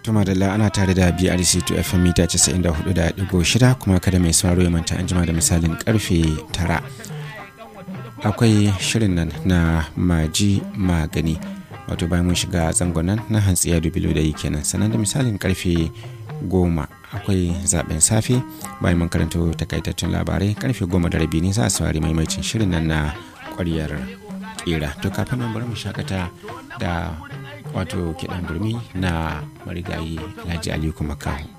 Tuma da ana tare da BRC to FM mita 94.6 kuma kada mai sauraro ya manta an jima da misalin karfe 9. Akwai shirin nan na maji magani wato bayan mun shiga zangon nan na hantsiya dubilo da yi kenan sannan da misalin karfe goma akwai zaben safe bayan mun karanta takaitattun labarai karfe goma da rabi ne za a saurari maimacin shirin nan na kwaryar kera to kafin nan bari mu shakata da wato kiɗan burmi na marigayi alhaji aliyu makahu